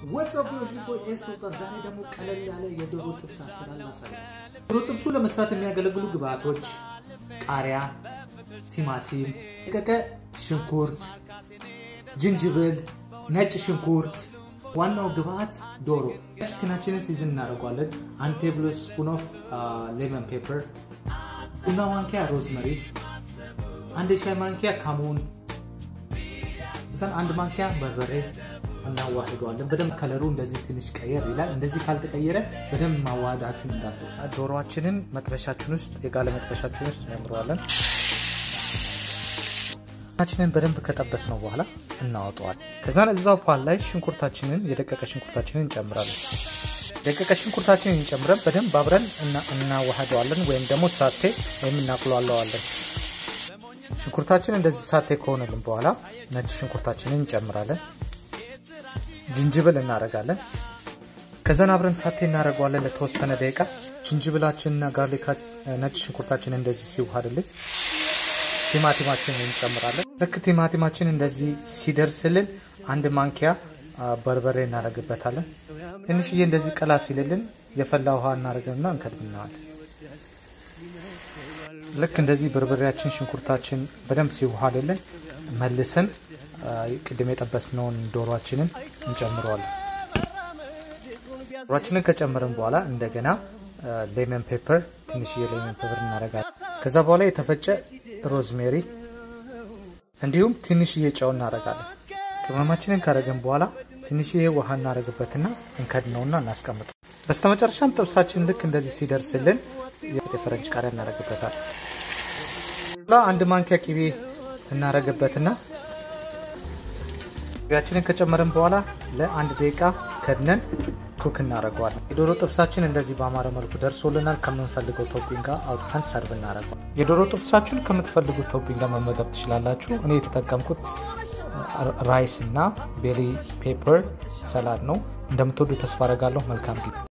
ወትሳፕ ኤስ ወጣት ዛሬ ደግሞ ቀለል ያለ የዶሮ ጥብስ አሰራር ላሳያችሁ። ዶሮ ጥብሱ ለመስራት የሚያገለግሉ ግብአቶች ቃሪያ፣ ቲማቲም፣ የደቀቀ ሽንኩርት፣ ጅንጅብል፣ ነጭ ሽንኩርት። ዋናው ግብአት ዶሮ። ችክናችንን ሲዝን እናደርጓለን። አንድ ቴብል ስፑን ኦፍ ሌመን ፔፐር፣ ቡና ማንኪያ ሮዝመሪ፣ አንድ የሻይ ማንኪያ ካሙን፣ እዛን አንድ ማንኪያ በርበሬ እናዋህደዋለን። በደንብ ከለሩ እንደዚህ ትንሽ ቀየር ይላል። እንደዚህ ካልተቀየረ በደንብ ማዋሃዳችሁን እንዳትረሱ። ዶሮዋችንን መጥበሻችን ውስጥ የጋለ መጥበሻችን ውስጥ እንጨምረዋለን። ችንን በደንብ ከጠበስ ነው በኋላ እናወጠዋል። ከዛን እዛው ፓል ላይ ሽንኩርታችንን የደቀቀ ሽንኩርታችንን እንጨምራለን። ደቀቀ ሽንኩርታችንን እንጨምረን በደንብ አብረን እናዋህደዋለን፣ ወይም ደግሞ ሳቴ ወይም እናቁላለዋለን። ሽንኩርታችን እንደዚህ ሳቴ ከሆነልን በኋላ ነጭ ሽንኩርታችንን እንጨምራለን። ጅንጅብል እናደርጋለን። ከዛን አብረን ሳቴ እናደርገዋለን ለተወሰነ ደቂቃ። ጅንጅብላችንና ጋርሊካ ነጭ ሽንኩርታችን እንደዚህ ሲዋሃድልን ቲማቲማችንን እንጨምራለን። ልክ ቲማቲማችን እንደዚህ ሲደርስልን አንድ ማንኪያ በርበሬ እናደርግበታለን። ትንሽዬ እንደዚህ ቀላ ሲልልን የፈላ ውሃ እናደርግና እንከድብናዋለን። ልክ እንደዚህ በርበሬያችን ሽንኩርታችን በደንብ ሲዋሃድልን መልሰን ቅድም የጠበስነውን ዶሯችንን እንጨምረዋለን። ዶሯችንን ከጨመርን በኋላ እንደገና ሌመን ፔፐር ትንሽዬ ሌመን ፔፐር እናደርጋለን። ከዛ በኋላ የተፈጨ ሮዝሜሪ እንዲሁም ትንሽዬ ጨው እናደርጋለን። ቅመማችንን ካደረግን በኋላ ትንሽዬ ውሃ እናደርግበትና እንከድነውና እናስቀምጠው። በስተመጨረሻም ጥብሳችን ልክ እንደዚህ ሲደርስልን የፈረንጅ ቃሪያ እናደርግበታል። አንድ ማንኪያ ቂቤ እናደርግበትና ቂቤያችንን ከጨመርን በኋላ ለአንድ ደቂቃ ከድነን ኩክ እናደርገዋለን። የዶሮ ጥብሳችን እንደዚህ በአማረ መልኩ ደርሶልናል። ከምንፈልገው ቶፒንግ ጋር አውጥተን ሰርቭ እናደርገዋል። የዶሮ ጥብሳችሁን ከምትፈልጉት ቶፒንግ ጋር መመገብ ትችላላችሁ። እኔ የተጠቀምኩት ራይስ እና ቤሊ ፔፐር ሰላድ ነው። እንደምትወዱ ተስፋ አደርጋለሁ። መልካም ጊዜ